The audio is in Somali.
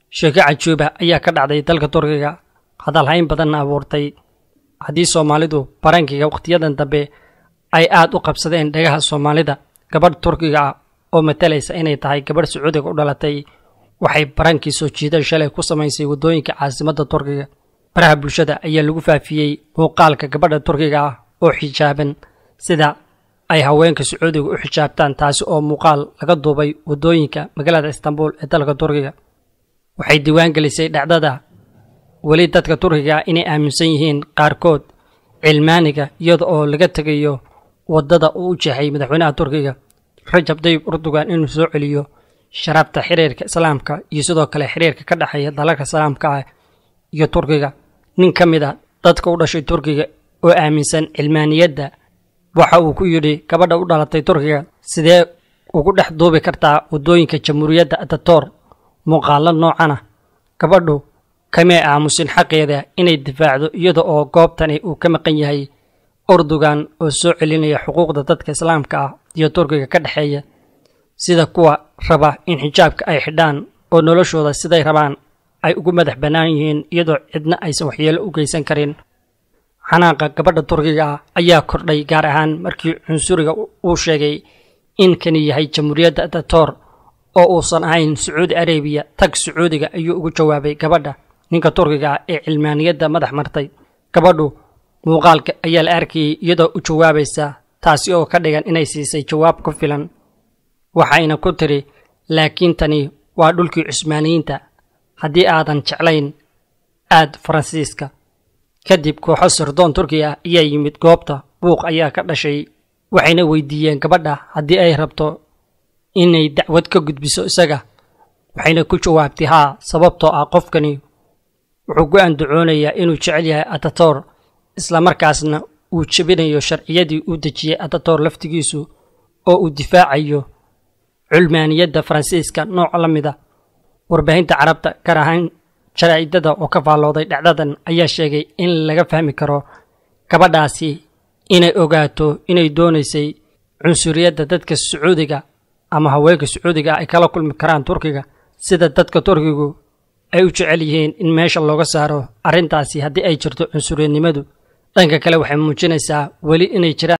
sheeko cajuuba ayaa ka dhacday dalka turkiga hadalhayn badanna abuurtay haddii soomaalidu barankiga wakhtiyadan dambe ay aad u qabsadeen dhagaha soomaalida gabadh turkiga ah oo matalaysa inay tahay gabadh sacuudiga u dhalatay waxay barankii soo jiidan shalay ku samaysay waddooyinka caasimadda turkiga baraha bulshada ayaa lagu faafiyey muuqaalka gabadha turkiga ah oo xijaaban sida ay haweenka sacuudiga u xijaabtaan taasi oo muuqaal laga duubay waddooyinka magaalada istanbul ee dalka turkiga waxay diiwaan gelisay dhacdada weli dadka turkiga inay aaminsan yihiin qaarkood cilmaaniga iyada oo laga tegayo waddada uu u jeexay madaxweynaha turkiga rajab dayib erdogan inuu soo celiyo sharaabta xiriirka islaamka iyo sidoo kale xiriirka ka dhexeeya dalalka islaamka ah iyo turkiga nin ka mid a dadka u dhashay turkiga oo aaminsan cilmaaniyadda waxa uu ku yidhi gabadha u dhalatay turkiga sidee ugu dhex duubi kartaa waddooyinka jamhuuriyadda atator muuqaalo noocana gabadhu kamee aamusin xaqeeda inay difaacdo iyada oo goobtani uu ka maqan yahay erdogan oo soo celinaya xuquuqda dadka islaamka ah iyo turkiga ka dhexeeya sida kuwa raba in xijaabka ay xidhaan oo noloshooda siday rabaan ay ugu madax bannaan yihiin iyadoo cidna aysan waxyeelo u geysan karin xanaaqa gabadha turkiga ah ayaa kordhay gaar ahaan markii cunsuriga uu sheegay in kani yahay jamhuuriyadda atator oo uusan ahayn sacuudi arabiya tag sacuudiga ayuu ugu jawaabay gabadha ninka turkiga ah ee cilmaaniyadda madax martay gabadhu muuqaalka ayaa la arkayay iyadoo u jawaabaysa taasi oo ka dhigan inay siisay jawaab ku filan waxayna ku tiri laakiin tani waa dhulkii cusmaaniyiinta haddii aadan jeclayn aad faransiiska kadib kooxo sirdoon turkiya ah ayaa yimid goobta buuq ayaa ka dhashay waxayna weydiiyeen gabadha haddii ay rabto inay dacwad ka gudbiso isaga waxayna ku jawaabtay haa sababtoo ah qofkani wuxuu ku andacoonayaa inuu jecel yahay atator islamarkaasna uu jebinayo sharciyadii uu dejiyey atator laftigiisu oo uu difaacayo culmaaniyadda faransiiska nooc la mida warbaahinta carabta gaar ahaan jaraa'idada oo ka faallooday dhacdadan ayaa sheegay in laga fahmi karo gabadhaasi inay ogaato inay doonaysay cunsuriyadda dadka sacuudiga ama haweenka sacuudiga ay kala kulmi karaan turkiga sida dadka turkigu ay u jecel yihiin in meesha looga saaro arrintaasi haddii ay jirto cunsuriyadnimadu dhanka kale waxay muujinaysaa weli inay jiraan